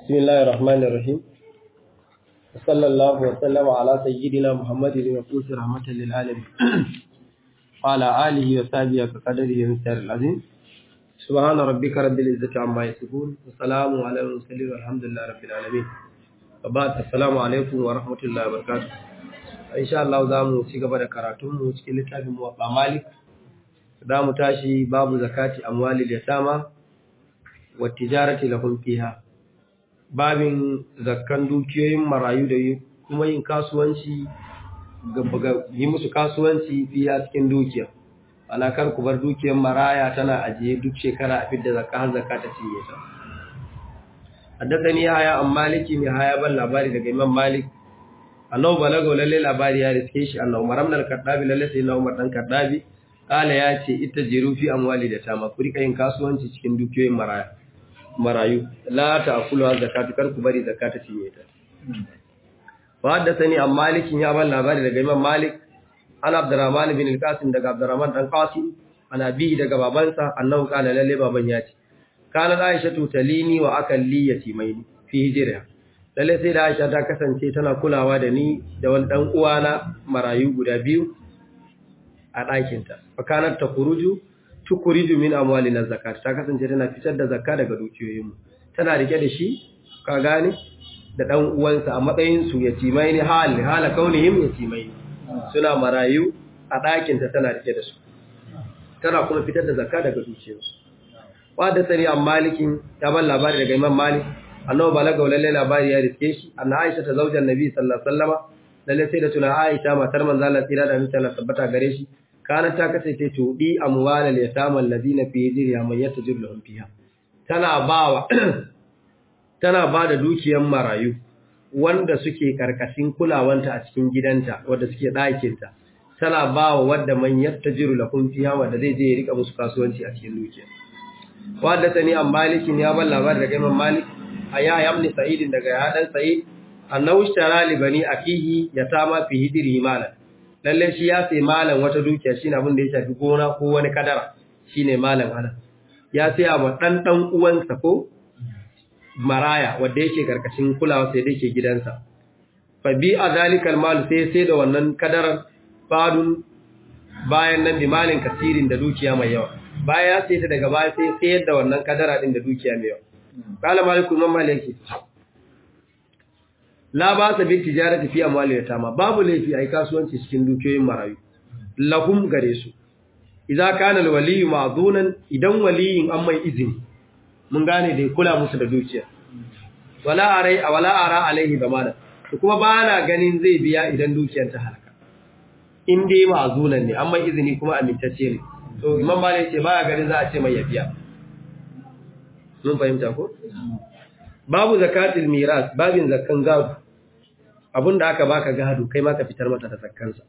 بسم الله الرحمن الرحيم وصلى الله وسلم على سيدنا محمد المبعوث رحمة للعالمين وعلى آله وصحبه وقدره ومثال العظيم سبحان ربك رب العزة عما يصفون وسلام على المرسلين والحمد لله رب العالمين وبعد السلام عليكم ورحمة الله وبركاته إن شاء الله زامو cigaba da karatun mu cikin littafin Muwatta Malik zamu tashi babu zakati amwalil yatama wa tijarati lahum fiha babin zakkan dukiyoyin marayu da kuma yin kasuwanci yi musu kasuwanci fiya cikin dukiya ana kar ku bar dukiyar maraya tana ajiye duk shekara a fidda zakka har zakka ta cinye ta haddathani haya an maliki ne haya ban labari daga imam malik annahu balaga lalle labari ya riske shi annahu maram al kaddabi lalle sai na umar dan kaddabi kala ya ce ita jiru fi amwali da tama ku rika yin kasuwanci cikin dukiyoyin maraya marayu la ta'kulu zakatu kar ku bari zakata cinye ta wa haddathani an malikin ya ban labari daga imam malik an abdurrahman bin al-qasim daga abdurrahman dan qasim ana bi daga babansa annahu kana lalle baban ya ce kana aisha tutalini wa akalli yatimaini fi hijriha lalle sai da aisha ta kasance tana kulawa da ni da wani dan uwana marayu guda biyu a ɗakinta fa kanat takuruju tukuriju min amwalina zakat ta kasance tana fitar da zakka daga dukiyoyinmu tana rike da shi ka gane da dan uwansa a matsayin su yatimai ne hal hala kaunihim yatimai suna marayu a ɗakin ta tana rike da su tana kuma fitar da zakka daga dukiyoyinsu wadda sani an malikin ya ban labari daga imam malik annabi balaga lalle labari ya riske shi anna aisha ta zaujan nabi sallallahu alaihi wasallama lalle sai da tuna aisha matar manzo Allah tsira da mutane tabbata gare shi kana ta kasance tudi amwalal yatamal ladina fi hijriha man yatajir lahum fiha tana bawa tana bada dukiyar marayu wanda suke karkashin kulawanta a cikin gidanta wanda suke ɗakin ta tana bawa wanda man yatajir lahum fiha wanda zai je ya rika musu kasuwanci a cikin dukiya wanda tani an malikin ya ban labar daga imam malik aya yamni sa'id daga ya dan sa'id annahu ishtara li bani akihi yatama fi hijrihi malan lalle shi ya sai malam wata dukiya shine abin da ya shafi gona ko wani kadara shine malam ana ya sai wa dan dan uwansa ko maraya wanda yake karkashin kulawa sai da yake gidansa fa bi azalikal mal sai sai da wannan kadarar fadun bayan nan bi malin kasirin da dukiya mai yawa baya sai ta daga baya sai sayar da wannan kadara din da dukiya mai yawa kala maliku imam maliki la ba sa bi tijarati fi amwali yatama babu laifi ai kasuwanci cikin dukiyoyin marayu lahum gare su idza kana alwaliyu ma'dunan idan waliyin an mai izini mun gane da kula musu da dukiya wala arai wala ara alaihi damana to kuma ba na ganin zai biya idan dukiyar ta halaka in dai ma'dunan ne an mai izini kuma amintacce ne to imam malik ce baya ganin za a ce mai ya biya mun fahimta ko babu zakatul miras babin zakkan gado abinda aka baka gado kai ma ka fitar mata da zakkansa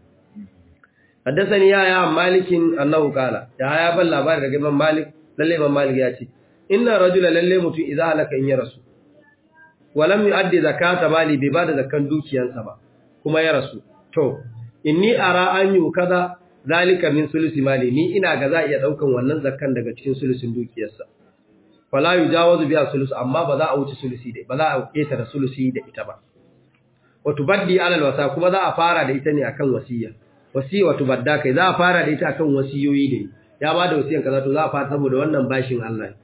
haddathani ya ya malikin annahu qala ya ya ban labari daga imam malik lalle imam malik ya ce inna rajula lalle mutum idza halaka in ya rasu walam yuaddi zakata mali bai bada zakkan dukiyansa ba kuma ya rasu to inni ara an yu kaza zalika min sulusi mali ni ina ga za iya daukan wannan zakkan daga cikin sulusin dukiyarsa fala yujawazu biha sulus amma ba za a wuce sulusi da ba za a keta da sulusi da ita ba wato baddi alal wasa kuma za a fara da ita ne akan wasiya wasiya wato badda kai za a fara da ita akan wasiyoyi ne ya ba da wasiyan kaza to za a fara saboda wannan bashin Allah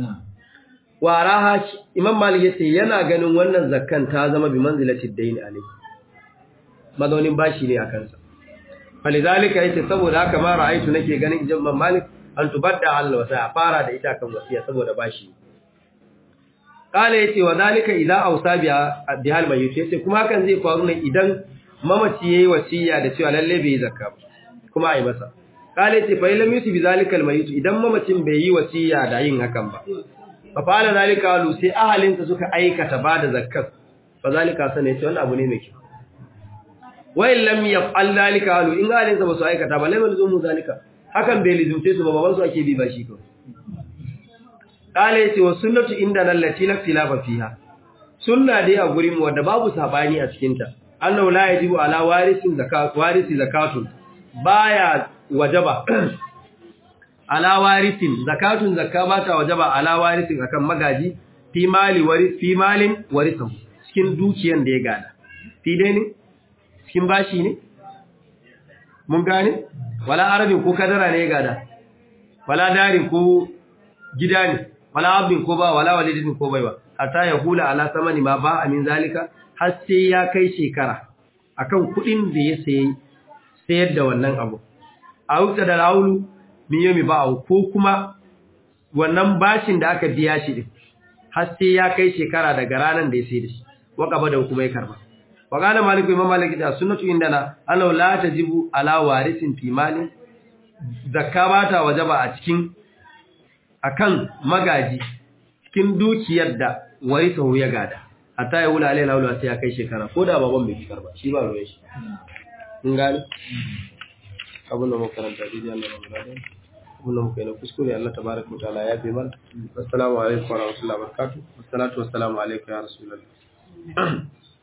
wa raha imam malik yace yana ganin wannan zakkan ta zama bi manzilati dayn alai mazaunin bashi ne akan sa falizalika yace saboda haka ma ra'aytu nake ganin imam malik an tubadda Allah wasa a fara da ita kan wasiya saboda bashi kala yace wa zalika idza awsa biha bihal mayyit yace kuma hakan zai faru ne idan mamaci yayi wasiya da cewa lalle bai zakka ba kuma ai masa kala yace fa lam yusi bizalikal mayyit idan mamacin bai yi wasiya da yin hakan ba fa fala zalika lu sai ahalinsa suka aikata bada zakkar fa zalika sana yace wannan abu ne mai kyau wa in lam yaf'al zalika lu in ahalinsa ba su aikata ba lam yalzumu zalika hakan bai lizumce su ba baban su ake bi ba shi kawai kala yace wa sunnatu inda nan lati la khilafa fiha sunna dai a gurin mu wanda babu sabani a cikin ta annahu la yajibu ala warisin zakat warisi zakatun baya wajaba ala warisin zakatun zakka ba ta wajaba ala warisin akan magaji fi mali wari fi malin warisahu cikin dukiyan da ya gada fi dai ne cikin bashi ne mun gane wala arabin ko kadara ne ya gada wala darin ko gida ne wala abin ko ba wala walidin ko baiwa hatta ya hula ala samani ma ba amin zalika har sai ya kai shekara akan kudin da ya sayi sayar da wannan abu a wuta da raulu min yomi ba ko kuma wannan bashin da aka biya shi din har sai ya kai shekara daga ranar da ya sai da shi waqaba da kuma ya karba wa qala maliku imam malik da sunnatu indana annahu la tajibu ala warisin fi mali zakka ba ta wajaba a cikin akan magaji cikin dukiyar da warisahu ya gada hatta ya wula alai laula sai ya kai shekara ko da baban bai karba shi ba ruwan shi in gani abin da makaranta dai Allah ya gada abin da muka yi na kuskure Allah tabaraka wa ta'ala ya fi mana assalamu alaikum wa rahmatullahi wa barakatuh wassalatu wassalamu alaikum ya rasulullah